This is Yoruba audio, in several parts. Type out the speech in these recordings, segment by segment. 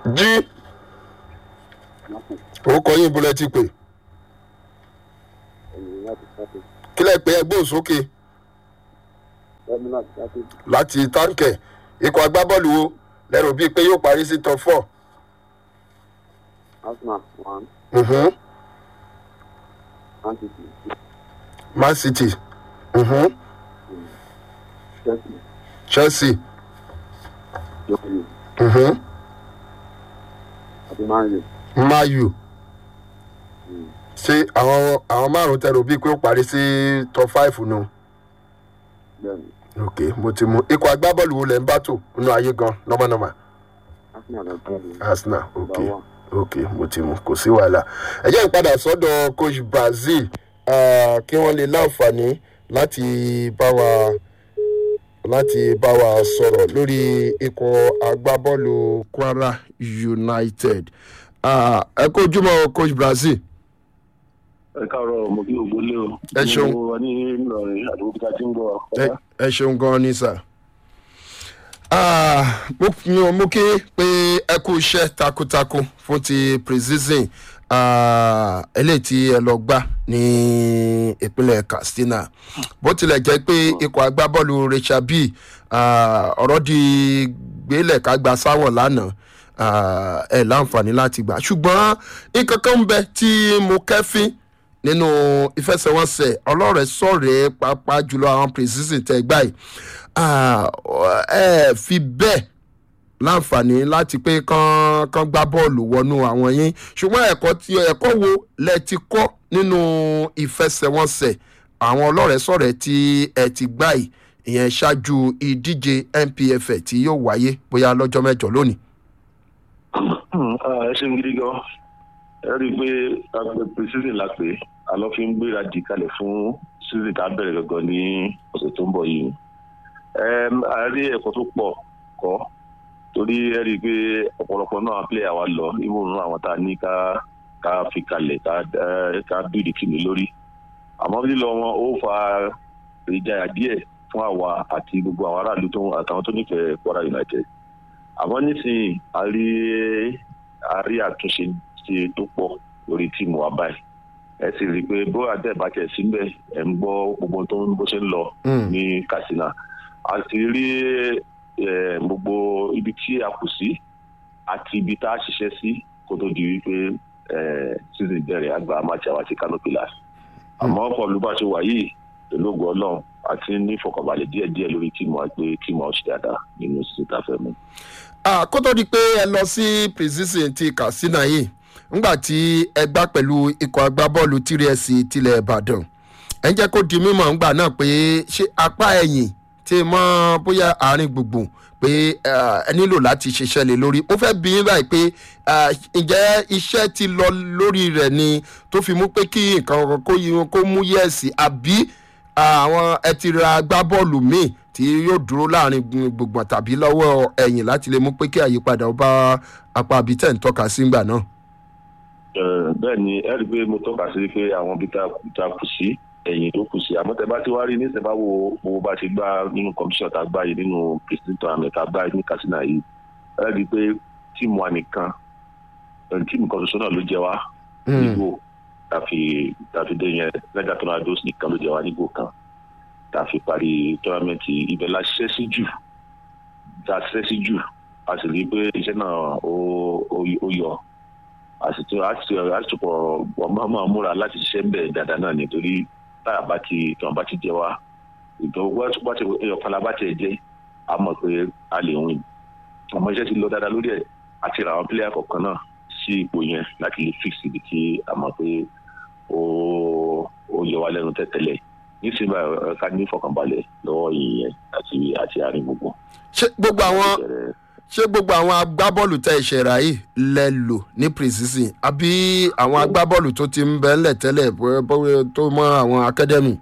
jí orúkọ yín bọ́lẹ̀ ti pè kílẹ̀ pé ẹgbẹ́ òsókè láti táǹkẹ̀ ikọ̀ agbábọ́ọ̀lù wo lẹ́rù bíi pé yóò parí sí top four. Arsenal one, Mhm. Man City man city Mhm. Chelsea chelsea Chelsea Mhm. àti Man U. mayu ṣé àwọn àwọn márùn tẹrù bíi pé ó parí sí top five nù. Bẹ́ẹ̀ni ok mo ti mú ikọ̀ agbábọ́ọ̀lù wo lẹ̀ ń bá tò nínú ayé gan nọ́mọ́nọ́mọ́ Arsenal lọ bẹ́ẹ̀ni. arsenal ok Number one. ok mo ti mú kò sí wàhálà ẹ jẹ́ ìpadà sọ́dọ̀ coach brazil ah, kí wọ́n lè láǹfààní láti bá wa láti bá wa sọ̀rọ̀ lórí ikọ̀ agbábọ́ọ̀lù kwara united Ah, ẹ kó ojúmọ́ coach brazil ẹ káàárọ̀ mo kí gbogbo lé o. Ẹ ṣeun. mo wà ní ìlọrin àdúgbò tí a ti ń gbọ́ wa. ẹ ẹ ṣeun gan ni sà. Ah, mo mo- mo kí pé ẹ kú iṣẹ́ takuntakun fún ti precision ah, eléyìí tí ẹ lọ gbà ní ìpínlẹ̀ katsina bó tilẹ̀ jẹ́ pé ikọ̀ agbábọ́ọ̀lù rachel b ah, ọ̀rọ̀ di gbélẹ̀ ká gba sáwọ̀ lánàá ah, ẹ láǹfààní láti gbà ṣùgbọ́n nǹkan kan ń bẹ tí mo kẹ́fín nínú ìfẹsẹ̀wọnsẹ̀ ọlọ́rẹ̀ sọ̀rẹ́ pàápàá jùlọ àwọn precision tẹ gbà yìí Ah, ẹ fi bẹ́ẹ̀ láǹfààní láti pé kán kán gbá bọ́ọ̀lù wọnú àwọn yín ṣùgbọ́n ẹ̀kọ́ tí ẹ̀kọ́ wo lẹ ti kọ́ nínú ìfẹsẹ̀wọnsẹ̀ àwọn ọlọ́rẹ̀ sọ̀rẹ́ tí ẹ ti gbà yìí ìyẹn ṣáájú ìdíje npf tí yóò wáyé bóyá lọ́jọ́ mẹ́jọ lónìí. Ah, ẹ ṣeun gidi gan ẹ rí i pé àgbẹ̀ precision la pé àlọ́ fi ń gbéra dì kalẹ̀ fún season tá a bẹ̀rẹ̀ gangan ní ọ̀sẹ̀ tó ń bọ̀ yìí. Ẹm, a rí ẹ̀kọ́ tó pọ̀ kọ́ torí ẹ rí i pé ọ̀pọ̀lọpọ̀ náà player wa lọ ìwòrán àwọn tá a ní ká ká fi kalẹ̀ ká ẹ, ká bíìdì kìnnì lórí. àmọ́ lílọ wọn ó fa ìjayà díẹ̀ fún àwa àti gbogbo àwọn aráàlú tó àtàwọn tó nífẹ̀ẹ́ Kwara United àmọ́ nísìnyí a rí a rí àtúnṣe ṣe tó pọ̀ lórí tíìmù wa báyìí ẹ sì rí i pé bó àdẹ́bàjẹ́ síbẹ̀ ẹ̀ ń gbọ́ gbogbo tó ń bó ṣe ń lọ Mm. ní Katsina a sì rí eh, gbogbo ibi tí a kù sí àti ibi tá a ṣiṣẹ́ sí kó tó di wípé eh, season bẹ̀rẹ̀ àgbà amájà wa ti Kano Pillars àmọ́ pọ̀lú bá ṣe wà yìí pẹ̀lú ògùn ọlọ́run àti ní ìfọkànbalẹ̀ díẹ̀díẹ̀ lórí tíìmù wa pé tíìmù wa ó ṣe dáadáa nínú season tá a fẹ́ mú. Ah, kó tó di pé ẹ lọ sí precision ti katsina yìí ńgbà tí ẹ gbá pẹ̀lú ikọ̀ agbábọ́ọ̀lù tírẹ̀sì tilẹ̀ ìbàdàn ẹ ń jẹ́ kó di mímọ̀ ńgbà náà pé ṣé apá ẹ̀yìn tí mọ́ bóyá àárín gbùngbùn pé ah, ẹ nílò láti ṣiṣẹ́ lé lórí ó fẹ́ bí yín báyìí pé ah, ǹjẹ́ iṣẹ́ ti lọ lórí rẹ̀ ni tó fi mú pé kí nǹkan kó yí- kó mú yẹ̀sì àbí àwọn ẹ ti ra agbábọ́ọ̀lù míì tí yóò dúró láàrin gbùngbùn tàbí lọ́wọ́ ẹ̀yìn láti lè mú pé kí àyípadà ó bá apá abitẹ̀ ń tọ́ka sí ńgbà náà. Eh, bẹ́ẹ̀ ni ẹ rí i pé mo tọ́ka sí pé àwọn ibi tá tá a kù sí ẹ̀yìn tó kù sí àmọ́ tẹ bá ti wá rí nísìnyí bá wo owó bá ti gbá nínú competition tá a gbá yìí nínú president tournament tá a gbá yìí ní Katsina yìí ẹ rí i pé tíìmù wa nìkan eh, tíìmù kan ṣoṣo náà ló jẹ wá nígbò tàfi tàfi dé yẹn lẹ́gà tornadoes nìkan ló jẹ wá nígbò kan tàfi parí tournament yìí ibẹ̀ la ṣiṣẹ́ sí jù tá a ṣiṣẹ́ sí jù a sì rí i pé iṣẹ́ náà ó ó- ó yọ àsìtò àsìtò àsìtò ọmọ máa múra láti ṣiṣẹ́ bẹ́ẹ̀ dáadáa náà nítorí táyà bá ti tàn bá ti jẹ wá ìtàn wá ti ẹyọkan la bá tiẹ̀ jẹ́ a mọ̀ pé a lè win àmọ́ iṣẹ́ ti lọ dáadáa lórí ẹ̀ àti ra àwọn pílẹ̀yà kọ̀ọ̀kan náà sí ipò yẹn láti lè fix ibi tí a mọ̀ pé ó ó yọ wá lẹ́nu tẹ́tẹ́lẹ̀ nísìnyí báyìí ẹ ká ní ìfọkànbalẹ̀ lọ́wọ́ ìyẹn àti àti àárín gbogbo. ṣé gbogbo àwọn Bẹ̀rẹ̀- ṣé gbogbo àwọn agbábọ́ọ̀lù tẹ ìṣẹ̀rà yìí lẹ lò ní precision àbí àwọn agbábọ́ọ̀lù tó ti ń bẹ́ ńlẹ̀ tẹ́lẹ̀ bó- bó- tó mọ́ àwọn academy.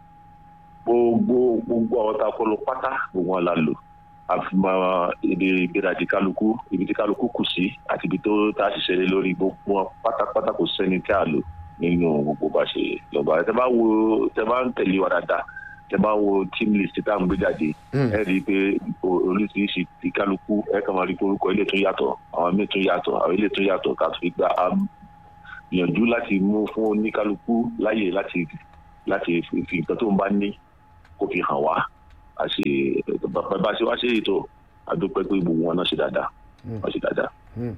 gbogbo gbogbo àwọn tá a kọ lọ pátá gbogbo wọn la lò àfihàn ibi ìgbéradì kálukú ibi tí kálukú kù sí àti ibi tó tá a ṣiṣẹ́ lé lórí gbogbo wọn pátápátá kò sẹ́ni tí a lò nínú gbogbo bá ṣe lọ́ba tẹ bá wo tẹ bá ń tẹ̀lé wa dáadáa tẹ bá wo team list tá à ń gbé jáde Mm. ẹ rí i pé o- oríṣiríṣi ti kálukú ẹ kàn máa rí i pé orúkọ ilé tún yàtọ̀ àwọn míì tún yàtọ̀ àwọn ilé tún yàtọ̀ ká tó fi gba a gbìyànjú láti mú fún oníkálukú láyè láti láti fi fi nǹkan tó ń bá ní kó fi hàn wá a ṣe bá a ṣe wá ṣe ètò àdúpẹ́ pé gbogbo wọn náà ṣe dáadáa wọ́n ṣe dáadáa.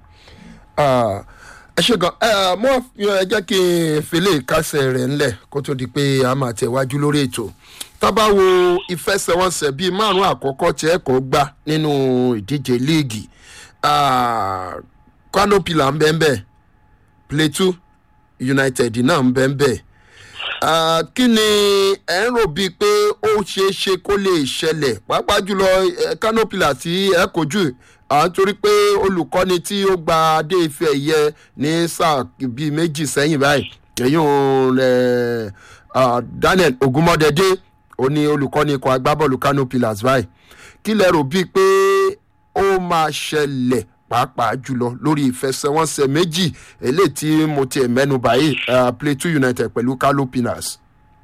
Ah, ẹ ṣe gan ẹ mọ ẹ jẹ́ kí n fele ìkásẹ̀ rẹ̀ ńlẹ̀ kó tó di pé a máa tẹ̀wájú lórí ètò tábà wo ìfẹsẹ̀wọnsẹ̀ bíi márùn-ún àkọ́kọ́ tí ẹ kò gbá nínú ìdíje líìgì Ah, kano pillar ń bẹ́ẹ̀ bẹ́ẹ̀ plateau united náà ń bẹ́ẹ̀ bẹ́ẹ̀ Ah, kí ni ẹ ń rò bíi pé ó ṣeé ṣe kó lè ṣẹlẹ̀ pàápàá jùlọ eh, kano pillar tí ẹ kojú à ń torí pé olùkọ́ni tí ó gba adé ife ẹ̀yẹ ní sáà bíi méjì sẹ́yìn báyìí èyí ò rẹ̀ daniel ogunmọ́dẹ́dẹ́ ó ní olùkọ́ni ikọ̀ agbábọ́ọ̀lù kano pillars báyìí kí lẹ rò bíi pé ó máa ṣẹlẹ̀ pàápàá jùlọ lórí ìfẹsẹ̀wọnsẹ̀ méjì eléyìí tí mo tiẹ̀ mẹ́nu báyìí ah, plateau united pẹ̀lú kano pillars.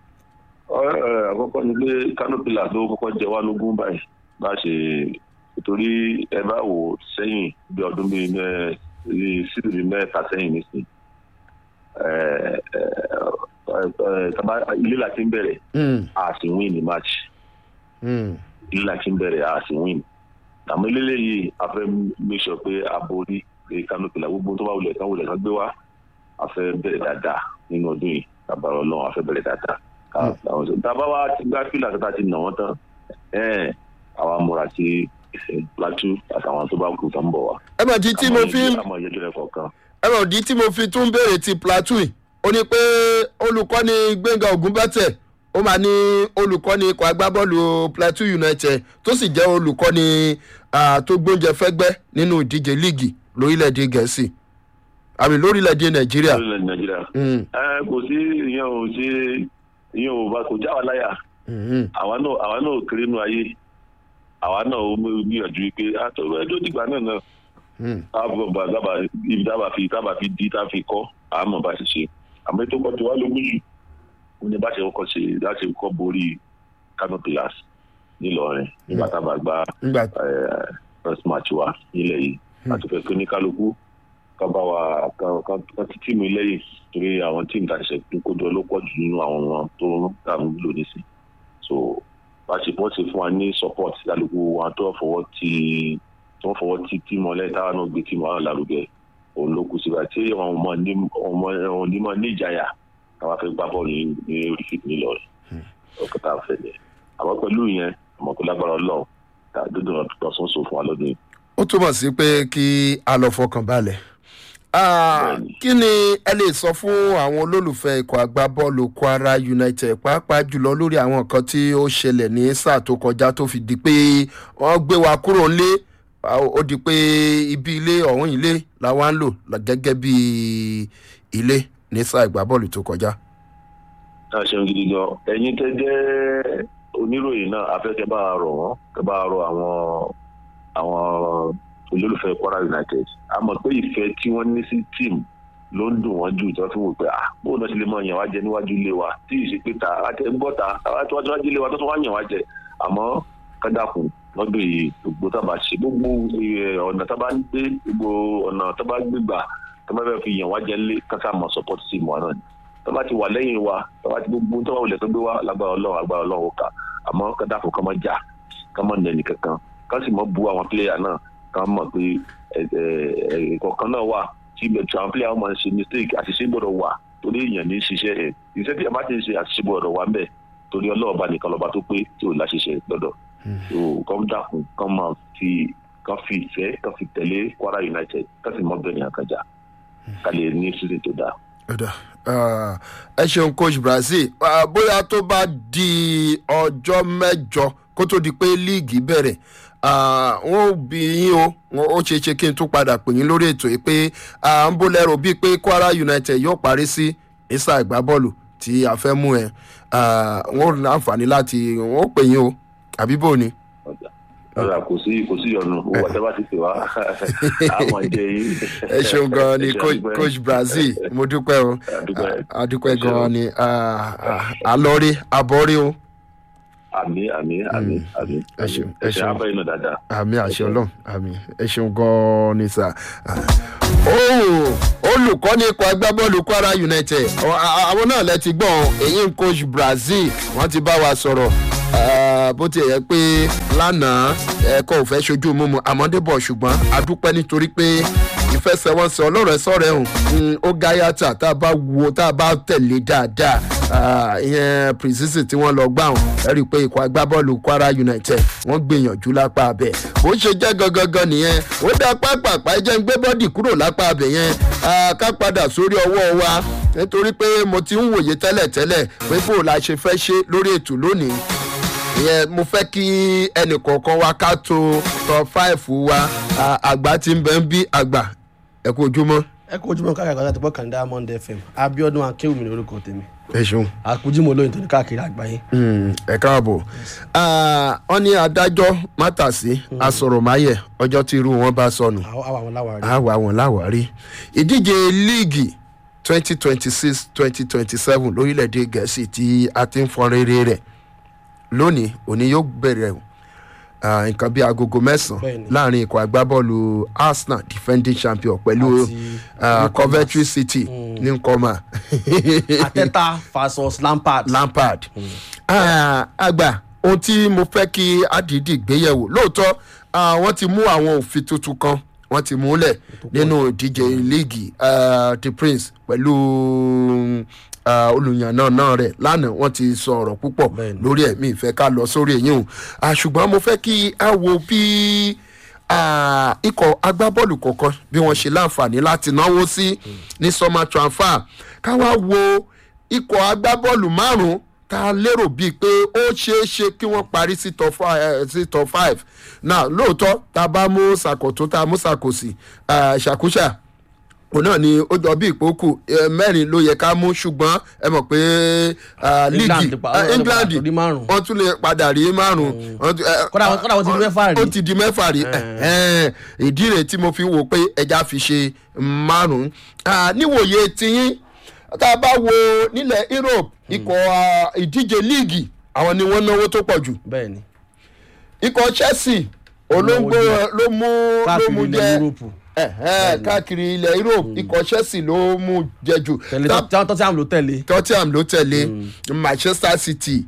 Ọ- ẹ, àkọ́kọ́ ni pé canopy ló kọ́kọ́ jẹ wá lógún báyìí bá a ṣe torí ẹ bá wò ó sẹ́yìn bí ọdún bíi mẹ́ bíi síbìrì mẹ́ta sẹ́yìn nísìnyí ẹ, ẹ, ẹ, ẹ, tàbá- ilé la ti ń bẹ̀rẹ̀ Mm, a sì win ní match mm, ilé la ti ń bẹ̀rẹ̀ a sì win àmọ́ ilé yìí a fẹ́ make sure pé a borí pé canopy la gbogbo tó bá wulẹ̀ tán wulẹ̀ tán gbé wá a fẹ́ bẹ̀rẹ̀ dáadáa nínú ọdún yìí àbára ọlọ́run a fẹ́ bẹ̀rẹ̀ dáadáa ká- àwọn sọ- tábà wá ti gbá fílà tó ta ti nà wọ́n tán ẹ̀ẹ́n àwa múra sí eh, plateau àtàwọn tó bá kù tó ń bọ̀ wá. ẹ mọ̀ di tí mo fi ń àmọ́ ìyẹjọ́ rẹ̀ kọ̀ọ̀kan. ẹ̀rọ ìdí tí mo fi tún béèrè ti plateau yìí, ó ní pé olùkọ́ni gbẹ̀ngà ògúnbẹ́tẹ̀ ó máa ní olùkọ́ni ikọ̀ agbábọ́ọ̀lù plateau united tó sì jẹ́ olùkọ́ni ah, tó gbóúnjẹ fẹ́gbẹ́ nínú ìdíje líìgì lórílẹ̀‐èdè gẹ̀ẹ́sì àmì lórílẹ̀‐èdè nàìjíríà. lórílẹ̀ nàìjíríà. Mm, ẹ kò sí ìyẹn ò ṣe ìyẹn ò bá kò já wa láyà mhm, àwa náà àwa náà kéré nù ayé àwa náà ó mú gbìyànjú pé àtọ̀rọ̀ ẹjọ́ dìgbà náà náà mm, àbọ̀ bá dábà ibi dábà fi dábà fi di tá fi kọ́ àmọ̀ bá ṣe ṣe àmọ́ ètò kan tí wàá lógún jù ó ní bá ṣe kọ́kọ́ ṣe láti kọ́ borí canopy glass nílọrin nígbà tá a bá gba nígbà eh, first match wa nílẹ̀ yìí àti fẹ́ pé ní kálukú ká bá wa ká- ká- ká ti tíìmù lẹ́yìn torí àwọn tíìmù tá a ṣe kó jọ ló pọ̀ jù nínú àwọn wọn tó ń tà ń lò nísìn so bá ṣe bọ́ ṣe fún wa ní support kálukú wọn tó fọwọ́ ti tí wọ́n fọwọ́ ti tíìmù ọlẹ́yìn táwọn náà gbé tíìmù àwọn lárugẹ òun ló kù síbẹ̀ tí àwọn ọmọ ní ọmọ ọmọ ní máa ní ìjayà káwá fẹ́ gbá bọ́ọ̀lù ní ní orí fìdí nílọrin ọkọ̀ tá a fẹ́ yẹn àmọ́ pẹ̀lú yẹn àmọ́ pé lágbára ọlọ́run tá a dúdú lọ́sùn sọ fún wa lọ́dún yìí. ó túmọ̀ sí pé kí a lọ fọkàn balẹ̀. Ah, Bẹ́ẹ̀ni. kí ni ẹ lè sọ fún àwọn olólùfẹ́ ikọ̀ agbábọ́ọ̀lù kwara united pàápàá jùlọ lórí àwọn nǹkan tí ó ṣẹlẹ̀ ní sáà tó kọjá tó fi di pé wọ́n gbé wa kúrò nílé ah, ó di pé ibi ilé ọ̀hún ilé làwa ń lò gẹ́gẹ́ bí ilé ní sáà ìgbábọ́ọ̀lù tó kọjá. a ṣeun gidi gan ẹ̀yin tẹ́ jẹ́ oníròyìn náà afẹ́kẹ́ bá a rọ̀ wọ́n kẹ́ bá a rọ̀ àwọn àwọn olólùfẹ́ kwara united a mọ̀ pé ìfẹ́ tí wọ́n ní sí tíìmù ló ń dùn wọ́n jù tí wọ́n fi wò pé ah bóun náà ṣe lè mọ yàn wá jẹ níwájú ilé wa tí ì ṣe pé ta àti ẹgbọ́ ta àwọn tí wọ́n ti wájú ilé wa tó tún wá yàn wá jẹ àmọ́ kádàkùn lọ́dún yìí gbogbo tábà ṣe gbogbo eh, ọ̀nà tábà ń gbé gbogbo ọ̀nà tábà gbégbà tábà fẹ́ fi yàn wá jẹ lé kásá mọ̀ support team wa náà ni tọ́ba ti wà lẹ́yìn wa tọ́ba ti gbogbo tọ́ba wọlé tó gbé wa lágbára ọlọ́run agbára ọlọ́run ó kà àmọ́ kádàkùn kọ́ mọ́ jà kọ́ mọ́ nẹni kankan kọ́ sì mọ́ bu àwọn pílẹ̀yà náà kọ́ mọ̀ pé ìkọ̀kan náà wà tí ibẹ̀ àwọn pílẹ̀yà wọn máa ń ṣe mistake àṣìṣe gbọ́dọ̀ wà torí èèyàn ní í ṣiṣẹ́ ẹ̀ iṣẹ́ tí a bá ti ń ṣe àṣìṣe gbọ́dọ̀ wà ńbẹ̀ torí ọlọ́ọ̀ba nìkan lọ́ba tó pé tí ò láṣìṣe lọ́dọ̀ so kọ́ dàkún kọ́ máa fi kọ́ fi ìfẹ́ kọ́ fi tẹ̀lé kwara united kọ́ sì mọ́ bẹ́ẹ̀ ní àkànjà ká lè ní season tó dáa. Ọ̀dà, ah, ẹ ṣeun coach brazil Ah, bóyá tó bá di ọjọ́ mẹ́jọ kó tó di pé líìgì bẹ̀rẹ̀ ah, wọn ò bí yín o wọn ó ṣeé ṣe kí n tún padà pè yín lórí ètò yìí pé à ń bó lẹ́rọ bíi pé kwara united yóò parí sí ìsà ìgbábọ́ọ̀lù tí a fẹ́ mú ẹ Ah, wọn ò ní àǹfààní láti wọn ó pè yín o àbí bò ni. ọjà ọjà kò sí kò sí ìyọnu owó ọjà bá ti pè wá àmọ jẹ yín. ẹ ṣeun gan ni Ẹ ṣe coach- àdúpẹ́. coach brazil mo dúpẹ́ o àdúpẹ́. adúpẹ́ Ẹ ṣeun. gan ni ah, ah, alọ́rí abọ́rí o. àmì àmì àmì àmì ẹ ṣeun, ẹ ẹ ṣe ṣeun. abẹ́ iná dáadáa. àmì àṣẹ ọlọ́run àmì ẹ ṣeun gan-an ni sà. ó olùkọ́ni ikọ̀ agbábọ́ọ̀lù kwara united àwọn- àwọn náà lẹ ti gbọ́n èyí ń coach brazil wọ́n ti bá wa sọ̀rọ̀ Ah, bó ti yẹ pé lánàá ẹ̀kọ́ ò fẹ́ ṣojú mímu àmọ́débọ̀ ṣùgbọ́n a dúpẹ́ nítorí pé ìfẹsẹ̀wọnsẹ̀ ọlọ́rẹ̀ sọ̀rẹ̀ hùn ó gáyàtà tá a bá wo tá a bá tẹ̀lé dáadáa Ah, ìyẹn precision tí wọ́n lọ gbà hùn ẹ rí i pé ikọ̀ agbábọ́ọ̀lù kwara united wọ́n gbìyànjú lápá abẹ bó ṣe jẹ́ gangan nìyẹn ó dá pápápá ẹ jẹ́ ń gbé bọ́dì kúrò lápá abẹ yẹn Ah, ká padà sórí ọwọ́ wa nítorí pé mo ti ń wòye tẹ́lẹ̀tẹ́lẹ̀ pé bó la ṣe fẹ́ ṣe lórí ètò lónìí ìyẹn mo fẹ́ kí ẹnì kọ̀ọ̀kan wa ká tó top five wa Ah, àgbà tí ń bẹ ń bí àgbà ẹ kú ojúmọ́ ẹ kó ojúmọ́ káàkiri àgbàdo àti bọ́ kàńdá monday fm abiodun akéwìmí ní orúkọ tèmi ẹ ṣeun. àkójúmọ́ olóyin tó ní káàkiri àgbáyé. Mm, ẹ káàbọ̀ Ah, wọ́n ní adájọ́ mátàsí asọ̀rọ̀máyẹ̀ ọjọ́ tí irú wọn bá sọnù àwọn àwọn àwọn láwàárí. àwa wọn láwárí ìdíje líìgì twenty twenty six twenty twenty seven lórílẹ̀‐èdè gẹ̀ẹ́sì tí a ti ń fọn rere rẹ̀ lónìí òní yóò bẹ̀rẹ̀ o. Ah, nǹkan bíi agogo mẹ́sàn-án Bẹ́ẹ̀ni. láàrin ikọ̀ agbábọ́ọ̀lù arsenal defending champion pẹ̀lú Àti ah, Newcomers. coventry city ní nkọ́mà ateta versus lampard. lampard Ah, àgbà ohun tí mo fẹ́ kí adidi gbéyẹ̀wò lóòótọ́ ah, wọ́n ti mú àwọn òfin tuntun kan wọ́n ti múlẹ̀ nínú ìdíje líìgì ah, the prince pẹ̀lú ah, olùyànnà náà rẹ̀ lánàá wọ́n ti sọ ọ̀rọ̀ púpọ̀ Bẹ́ẹ̀ni. lórí ẹ̀ mi ìfẹ́ ká lọ sórí èyí o Ah, ṣùgbọ́n mo fẹ́ kí a wo bí ah, ikọ̀ agbábọ́ọ̀lù kọ̀ọ̀kan bí wọ́n ṣe láǹfààní láti náwó sí ní summer transfer ká wá wo ikọ̀ agbábọ́ọ̀lù márùn-ún tá a lérò bíi pé ó ṣeé ṣe kí wọ́n parí sí top five, eh, sí top five náà lóòótọ́ tá a bá mú sàkótó tá a mú sàkósì ah, ṣàkóṣà òun náà ni ó jọ bí ìpókù eh, mẹ́rin ló yẹ ká mú ṣùgbọ́n ẹ mọ̀ pé ah, England líìgì pa- ah, wọ́n lè padà england tó rí márùn-ún. wọ́n tún lè padà rí márùn-ún Wọ́n tún- eh, Kódà wọ́n- kódà wọ́n ti di mẹ́fà rí. ó ti di mẹ́fà rí Ẹ̀hẹ́n. ìdí rẹ̀ tí mo fi wò pé ẹja fi ṣe márùn-ún Ah, níwòye tiyín tá a bá wo nílẹ̀ europe ikọ̀ ah, ìdíje líìgì àwọn ni wọ́n náwó tó pọ̀ jù bẹ́ẹ̀ ni ikọ̀ chelsea olóńgbò ló mú ló káàkiri mú ilẹ̀ jẹ yúróòpù ẹ̀hẹ́n, káàkiri ilẹ̀ europe ikọ̀ chelsea ló mú jẹ jù tẹ̀lé Tá- tó tó tí àwọn ló tẹ̀lé. tottenham ló tẹ̀lé manchester city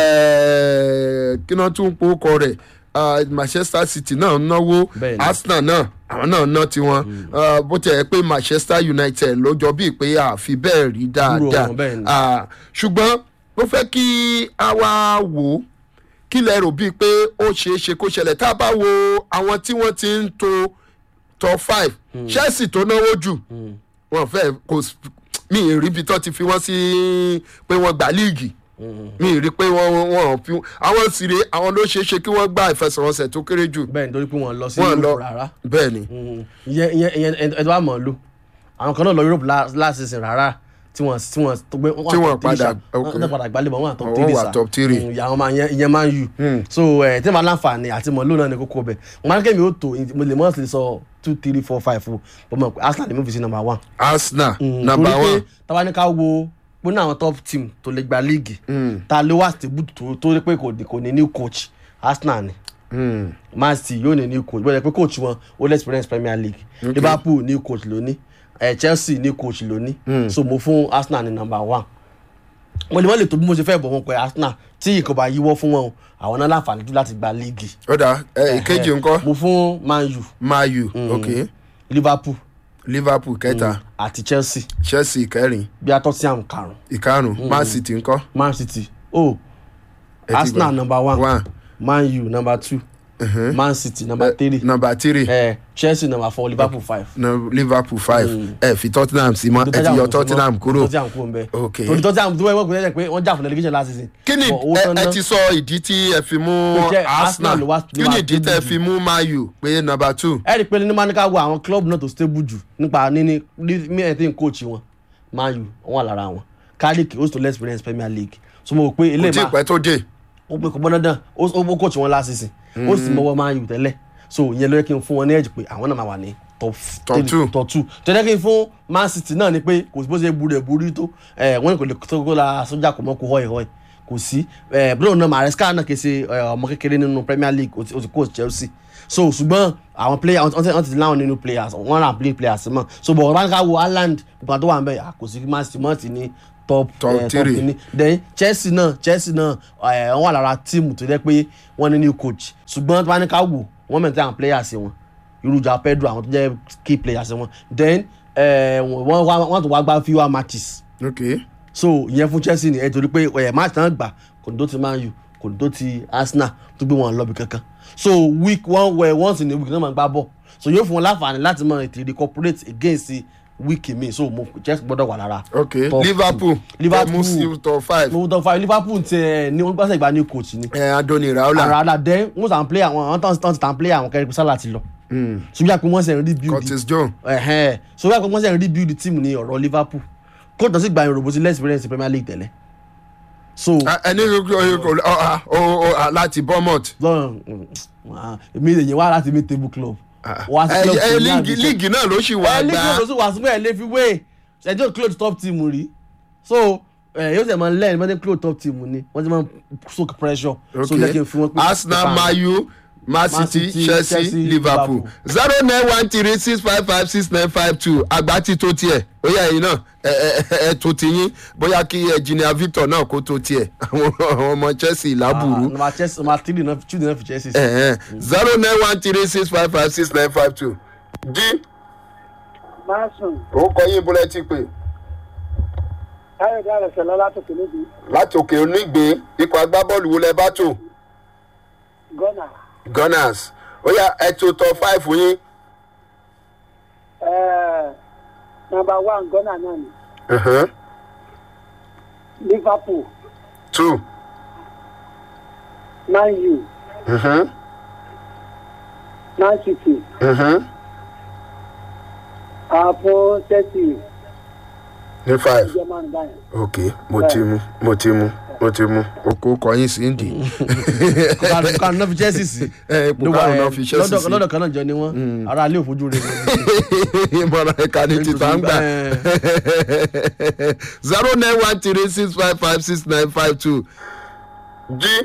eh, kí náà tún po kọ rẹ̀ ah, manchester city náà náwó Bẹ́ẹ̀ni. arsenal náà àwọn náà ná tiwọn Ah, bó tẹ̀ ẹ́ pé manchester united ló jọ bíi pé àfi bẹ́ẹ̀ rí dáadáa wọn, bẹ́ẹ̀ni. Ah, ṣùgbọ́n ó fẹ́ kí a wá wò ó kí lẹ rò bíi pé ó ṣeé ṣe kó ṣẹlẹ̀ tá a bá wo àwọn tí wọ́n ti ń to top five chelsea tó náwó jù wọn fẹ́ kò s- mi ì rí ibi tó ti fi wọ́n sí pé wọ́n gbà líìgì mi ì rí pé wọ́n wọ́n fi àwọn sì rè àwọn ló ṣeé ṣe kí wọ́n gba ìfẹsẹ̀wọnsẹ̀ tó kéré jù bẹ́ẹ̀ ni torí pé wọ́n lọ sí wọ́n lọ yúróòpù rárá. bẹ́ẹ̀ ni Mm. ìyẹn ìyẹn ìyẹn ẹ̀dọ́ wa mọ̀ ọ́ lò àwọn kan náà lọ yúróòpù lá- last season rárá tí wọ́n tí wọ́n tó gbé Tí wọ́n padà- ok. wọ́n padà gbálẹ̀ bọ̀ wọ́n àtọ̀ Wọ́n tírì wà sá top three. Mm, ìyá wọn máa yẹn ìyẹn máa ń yù so ẹ̀ tí wọ́n máa láǹfààní àti mọ̀ lónà ní kókó bẹ̀ wọ́n máa ń kémi ó tó mo lè mọ̀ sí sọ two three four five o bọ́ mọ̀ pé arsenal ni mo fi sí number one. arsenal Mm, number torí pé one táwa ní ká wo pé ní àwọn top team tó lè gba líìgì ta ló wà stable tó tó rí pé kò ní- kò ní new coach arsenal ni Mm. man city yóò ní new coach bọ́dẹ̀ pé coach wọn ó lè experience premier league liverpool new coach lóní eh, chelsea new coach lóní so mo fún arsenal ní number one mo lè mọ́ lè tó bí mo ṣe fẹ́ bọ̀ wọn pé arsenal tí nǹkan bá yíwọ́ fún wọn o àwọn náà láǹfààní jù láti gba líìgì ó dà ẹ ìkejì ńkọ́ mo fún man u mayu ok liverpool liverpool kẹta àti chelsea chelsea kẹrin bí a tottenham karùn ìkarùn man city ńkọ́ man city oh Ẹ ti arsenal gbà. number one, one man u number two man city number three number three eh, chelsea number four liverpool five. no, liverpool five ẹ fi tottenham sí mọ́ ẹ ti yọ tottenham kúrò tottenham kúrò ń bẹ. Ok. torí tottenham tó wẹ́wọ́ gbẹ́dẹ́ pé wọ́n jà fún delegation last season. kí ni But owó ẹ tán ẹ ná- ti sọ ìdí tí ẹ fi mú Pé jẹ́ arsenal Arsenal ló wá- kí ló ni wá ìdí tẹ stable fi mú mayu pé number two ẹ rí i pé ní manika wo àwọn club náà tó stable jù nípa níní ní ẹ̀ tí ń coach wọn man u wọn wà lára wọn cardiff ó sì tó less experience premier league so mo rò pé kò eléyìí tí ì máa pẹ́ tó dé ó pé kò gbọ́n dandan ó ó coach wọn last season ó sì mọ́wọ́ man u tẹ́lẹ̀ so ìyẹn ló yẹ kí n fún wọn ní ẹ̀jì pé àwọn náà máa wà ní top Top three, two. top two tẹ́lẹ̀ kí n fún man city náà ni pé kò sí bó ṣe burú ẹ̀ burú tó ẹ̀ wọ́n ní kò lè tó kó la sójà kò mọ́ kó họ́ ẹ̀ họ́ ẹ̀ kò sí ẹ bro náà maresca náà kì í ṣe ẹ, ọmọ kékeré nínú premier league ó ti ó ti coach chelsea so ṣùgbọ́n àwọn player wọ́n ti wọ́n ti láwọn nínú players wọ́n rà play players mọ́ so bọ̀ ọ̀rọ̀ ká wo haaland nípa tó wà ń bẹ̀ à, kò sí man city mọ́ ti ní top Top eh, three. kìíní then chelsea náà chelsea náà ẹ, wọ́n wà lára tíìmù tó jẹ́ pé wọ́n ní new coach ṣùgbọ́n tó bá ní ká wò wọ́n mẹ́ta àwọn players wọn irújà pedro àwọn tó jẹ́ key players wọn then ẹ, wọ́n wá- wọ́n tún wá gbá fewer matches ok so ìyẹn fún chelsea nìyẹn torí pé ẹ̀ match tán gbà kò ní tó ti man u kò ní tó ti arsenal tó gbé wọn lọ́bì kankan so week one well once in a week náà máa gbá bọ̀ so yóò fún wọn láǹfààní láti mọ ètò incorporate against week mi so mo chelsea gbọ́dọ̀ wà lára. ok top liverpool Liverpool. ọmú sí top five mo tọ́ fa liverpool ti ẹ̀ ní wọ́n gbọ́sẹ̀ ìgbà new coach ni. ẹ adoni raola àràdà dẹ́ wọ́n sàn play àwọn àwọn tán tán play àwọn kẹrin sálà ti lọ. ṣùgbọ́n àpò wọ́n sẹ̀ ń rebuild curtis john ẹ̀hẹ́n so wíwá pé wọ́n sẹ̀ ń rebuild team ní ọ̀rọ̀ liverpool kóòtù náà sì gba ìròbó sí less experience premier league tẹ́lẹ̀ so ẹni láti bournemouth lọ́rùn èmi lè yẹn wá láti mi table club wá sí club ẹ tó ní líìgì àdúgbò. líìgì náà ló ṣì wà ẹ líìgì gbà ló sì wà síbẹ̀ lè fi wé ẹjọ́ close top team rí so ẹ yóò sẹ̀ máa lẹ́yìn wọ́n ti close top team ni wọ́n ti máa soak pressure so jẹ́ kí n fi wọ́n pé arsenal mayu man Man city City, chelsea Chelsea, liverpool zero nine one three six five five six nine five two àgbà tí tó tiẹ̀ bóyá ẹ̀yin náà ẹ ẹ ẹ tó ti yín bóyá kí engineer victor náà kó tó tiẹ̀ àwọn àwọn ọmọ chelsea lábùrú number chelsea number three náà two náà fi chelsea sí. zero nine one three six five five six nine five two jí Máṣùn, orúkọ yín bọ́lá ti pè Káyọ̀dé Àrẹ̀sẹ̀ lọ látòkè níbi láti òkè onígbé ikọ̀ agbábọ́ọ̀lù wo lẹ bá tò Gọ́nà. gunners ó yá ẹ tó tọ five yín Nọmba one Gọ́nà náà ni uh-huh. Liverpool, two Man U, uh-huh. Man City, Uh-huh. àpò Chelsea, ní five German báyìí. ok mo ti mú mo ti mú mo ti mú. oko kọyìn sí ndì. kọ́kànlá náà fi chelsea sí. ẹ ipò karùn-ún náà fi chelsea lọ́dọ̀ sí. lọ́dọ̀ kan náà jọ ni wọ́n ara ilé òfojú rẹ̀ wọ́n. ìmọ̀ràn ẹ̀ka ní títà ń gbà. zero nine one three six five five six nine five two. jí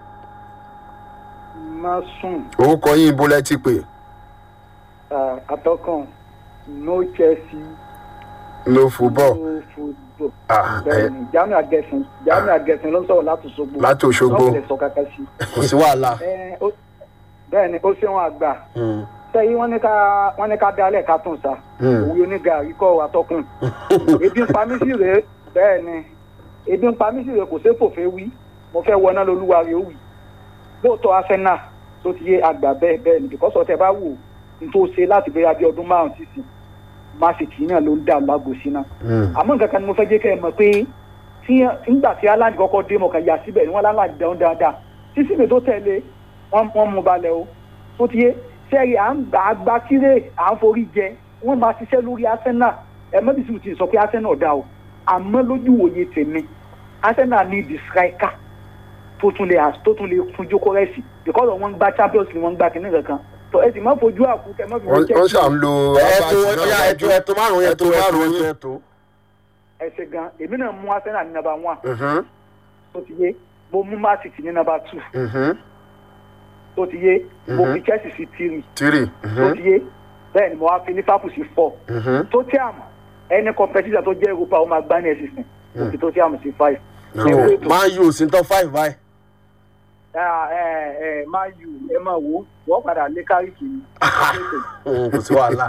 Máṣùn, orúkọ yín ibo lẹ ti pè. àtọkàn no Chelsea, no football no football. Ah, Bẹ́ẹ̀ni, Jamiu Agẹ̀sìn, Jamiu Agẹ̀sìn ló ń sọ̀rọ̀ láti Ṣogbo. Láti Òṣogbo. Wọ́n fẹ́ sọ kankan sí. kò sí wàhálà. Ẹ, ó- Bẹ́ẹ̀ni, ó ṣeun àgbà. sẹ́yìn wọ́n ní ká wọ́n ní ká dálẹ̀ ká tún sa òwe onígàrí kọ́ àtọkùn ebi ń pa mí sí rèé bẹ́ẹ̀ ni ebi ń pa mí sí rèé kò sé fòfé wí mo fẹ́ wọná lolúwa rèé wì lóòótọ́ arsenal tó ti yé àgbà bẹ́ẹ̀ bẹ́ẹ̀ ni bìkọ́sọ̀ tẹ bá wò n tó ṣe láti bẹ́ẹ̀ bí ọdún márùn sísìn má sì tì í náà ló ń dà lágbo sí náà àmọ́ nǹkan kan ni mo fẹ́ jẹ́ kẹ́ ẹ mọ̀ pé tí nígbà tí aláǹdì kọ́kọ́ dé mọ̀ kàn yà síbẹ̀ ni wọ́n láǹdì dáhùn dáadáa sísìn mi tó tẹ̀lé wọ́n wọ́n mú balẹ̀ o tó ti yé sẹ́ẹ̀rì à ń gbà gbà kílé à ń forí jẹ wọ́n máa ṣiṣẹ́ lórí arsenal ẹ mọ́ bísí ti sọ pé arsenal dá o àmọ́ lójú òye tèmi arsenal ní the striker tó tún lè tó tún lè fún jókòó rẹ̀sì because wọ́n ń gba champions league wọ́n ń gba kìnìún kankan tó ẹ sì má fojú àkú kẹ má fi wọ́n wọ́n ṣà ń lo ẹ̀tọ́ ọ̀yà ẹ̀tọ́ ẹ̀tọ́ márùn-ún ẹ̀tọ́ márùn-ún yín. ẹ̀tọ́. ẹsẹ̀ gan èmi náà mú arsenal ní number one tó ti yé mo mú man city ní number two tó ti yé mo fi chelsea sí three tírì tó ti yé bẹ́ẹ̀ ni mo wá fi liverpool sí four tottenham ẹni competitor tó jẹ́ europa ó máa gbá ní ẹ̀sìn mo fi tottenham sí five. so man u sí top five báyìí. ẹ ẹ man u ẹ máa wò ó wọ́n padà lé káríkì ni. kò sí wàhálà.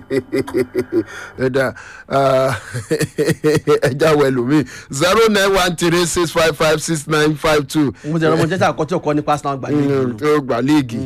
ẹ̀dá ẹja wẹ̀ lómi zero nine one three six five five six nine five two mo ti rọ ọmọ jẹ́sà àkọ́tí ọkọ nípa arsenal gbà ní ìlú. tó gbà léègì.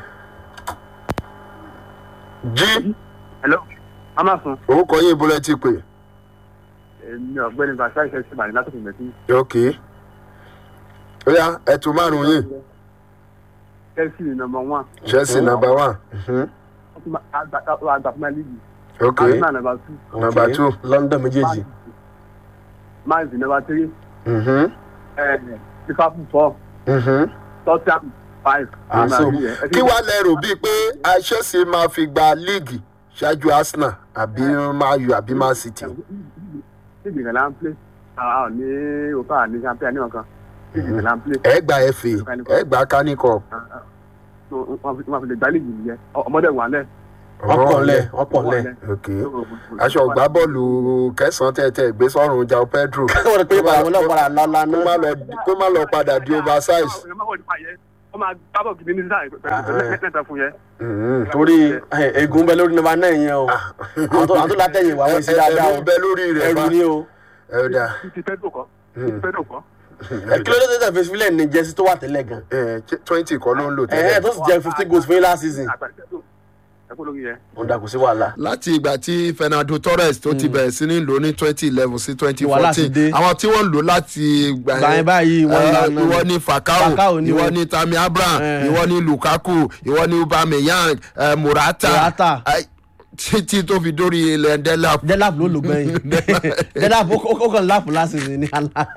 jí hello amasun orúkọ yín ibo lẹ ti pè. èmi ọ̀gbẹ́ni bàṣà ìṣẹ́ sí màní látòkè mẹ́tí ok ó yá ẹtù márùn yín chelsea ni number one chelsea number one mhm. àgbà fún líìgì ok arsenal number two number two london méjèèjì. man city number three mhm, eh, liverpool four mhm. tottenham five. Ah, so kí wàá lẹ́rù bíi pé chelsea máa fi gba líìgì ṣáájú arsenal àbí man u àbí man city. líìgì kan là ń play àwọn ní òkà ní champion ní ọ̀kan ìgbà là ń play ẹ gba fa ẹ gba káníkọ. so wọn fi wọn fi lè gbá líìgì nìyẹn Ọ- ọmọdé wà lẹ. ọpọlẹ ọpọlẹ ok aṣọ ọgbà bọ́ọ̀lù kẹsàn-án tẹ̀tẹ̀ gbé sọ́run jao pedro wọ́n rí pé àwọn náà padà lọ́la kó má náà lọ kó má lọ padà di oversize. wọ́n máa gbá bọ̀ gidi ní sáà pẹ̀lú mẹ́ta fún yẹn. Mhm. torí eh, egun bẹ lórí nọmba náà yẹn o àwọn tó àwọn tó látẹ̀yìn wà wọ́n sí dáadáa ẹrù o ń bẹ lórí rẹ̀ ẹrù bá ni o ẹrù dà ti Pedro kọ́ ti Pedro kọ́. ẹ kí ló dé tẹ̀sán fèsì fílẹ̀ ní jẹ́sí tó wà tẹ́lẹ̀ gan twenty kọ́ ló ń lò ẹ ẹ tó tẹ́lẹ̀. sì jẹ fifteen goals fún yín last season àgbà Pedro ẹ kó lórí yẹn. ó dà kò sí wàhálà. láti ìgbà tí fernando torres tó ti bẹ̀rẹ̀ sí ní lò ní twenty eleven sí twenty Wàhálà ti fourteen dé. àwọn tí wọ́n lò láti gbà Gbà yẹn báyìí, wọ́n eh, lànà ni. ìwọ ní Falcao fakao ni ìwọ o. ní tami abraham Eh. ìwọ ní lukaku ìwọ ní ubameyang eh, morata Morata. eh, títí tó fi dórí ilẹ̀ delap. delap ló lò gbẹ̀yìn delap ó ó kàn láàpù last season ní àná.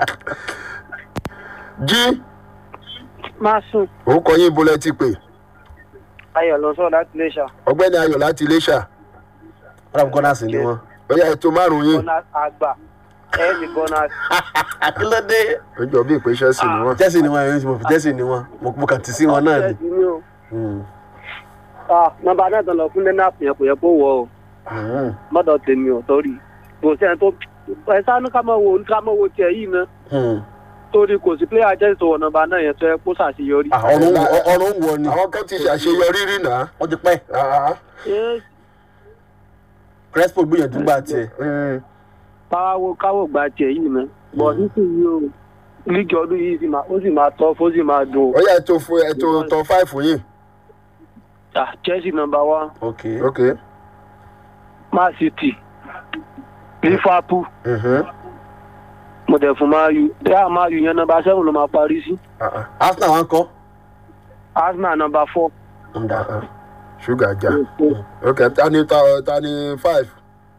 jí máa sùn orúkọ yín bolẹ̀ ti pè ayọ̀ lọ sọ̀rọ̀ láti lè ṣá ọgbẹ́ni ayọ̀ láti iléṣà ọ̀rọ̀ àbúkọ́ náà sì ni wọ́n. bóyá ètò márùn-ún yín gọ́nà àgbà ẹ̀ẹ́dì gọ́nà kí ló dé. ó jọ bí ìpè chelsea ni wọ́n. jẹ́sì ni wọ́n ẹ̀yìn tí mo fi jẹ́sì ni wọ́n mo mo kàn ti sí wọn náà ni. ni o. Mm. nọmba náà tán lọ fún lẹ́nà àpòyàn kò yẹ kó wọ o Mhm. mọ́dọ̀ tèmi ò torí kò sẹ́ni tó ẹ sánú ká máa wo ká máa wo tiẹ̀ yìí ná Mm. torí kò sí pléyà jẹ́ ìṣòwò nọmba náà yẹn tó yẹ kó ṣàṣeyọrí. Ah, ọ̀run wọ- ọ̀run wọ ni àwọn kan ti ṣàṣeyọrí rí náà. ó ti pẹ́ Ah, Ẹ, crespo gbìyànjú gbà tiẹ̀. mm. káwọ́ káwọ́ gba tiẹ̀ yìí ná bọ̀ nísìnyí o lígì ọdún yìí sì máa ó sì máa tọ́ fó sì máa dùn ó yẹ ètò fún ètò top five fún yín. Ah, Chelsea nọmba one ok ok. Man City Liverpool Mhm. mo dẹ̀ fún Man U bẹ́ẹ̀ Man U yẹn nọmba seven ló máa parí sí Ah, ah, arsenal wa ń kọ́. Arsenal nọmba four. Ǹda. ah, ah. ṣúgà já. ok ta ni ta ta ni five.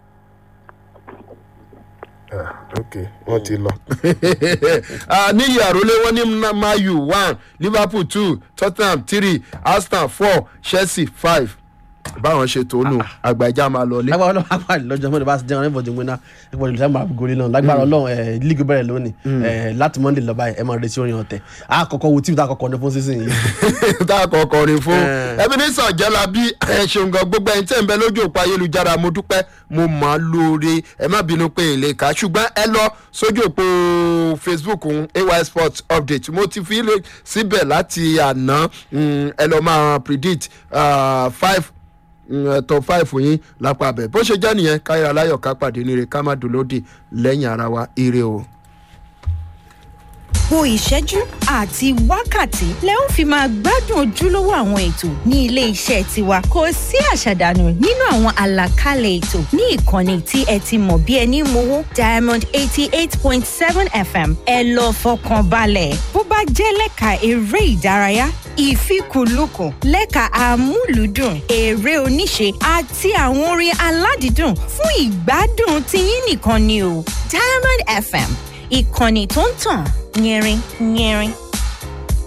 Ah, ok wọ́n ti lọ. Ah, ní ìyàrólé wọ́n ní mayu one liverpool two tottenham three arsenal four chelsea five báwọn ṣe tó nù àgbàjá máa lọlé. lágbára ọlọ́run apá ìlọ́jọ́ mọ́ni bá ti jẹun ẹ̀fọ́ jẹun náà ẹ̀fọ́ jẹun sábà gòlè náà lágbára ọlọ́run ẹ̀ lígì bẹ̀rẹ̀ lónìí ẹ̀ láti monday lọ́ba ẹ̀ máa retí orin ọ̀tẹ̀ àkọ́kọ́ wo tíìmù tá a kọ́kọ́ ní fún sísìn yìí. tá a kọ kọrin fún Eh. ẹbí ní sànjẹ́lá bí ẹ ṣeun gan gbogbo ẹni tẹ́ ń bẹ lójú òpó ayélujára mo dúpẹ́ mo mọ̀ ọ́ lóore ẹ má bínú pé èlé ká ṣùgbọ́n ẹ lọ sójú òpó facebook ń ay sports update mo ti fi lè síbẹ̀ láti àná mm, ẹ lọ máa predict ah, five mm, top five yín lápá abẹ bó ṣe jẹ́ nìyẹn káyọ̀ aláyọ̀ ká pàdé níre ká má dùn lódì lẹ́yìn ara wa ire o. gbogbo ìṣẹ́jú àti wákàtí lẹ ó fi máa gbádùn ojúlówó àwọn ètò ní ilé iṣẹ́ tiwa kò sí àṣàdànù nínú àwọn àlàkalẹ̀ ètò ní ìkànnì tí ẹ ti mọ̀ bí ẹni mowó diamond eighty eight point seven fm ẹ lọ fọkàn balẹ̀ bó bá jẹ́ lẹ́ka eré ìdárayá ìfikùnlukùn lẹ́ka amúlùúdùn eré oníṣe àti àwọn orin aládìídùn fún ìgbádùn tiyín nìkan ni o diamond fm ìkànnì tó ń tàn yẹrin yẹrin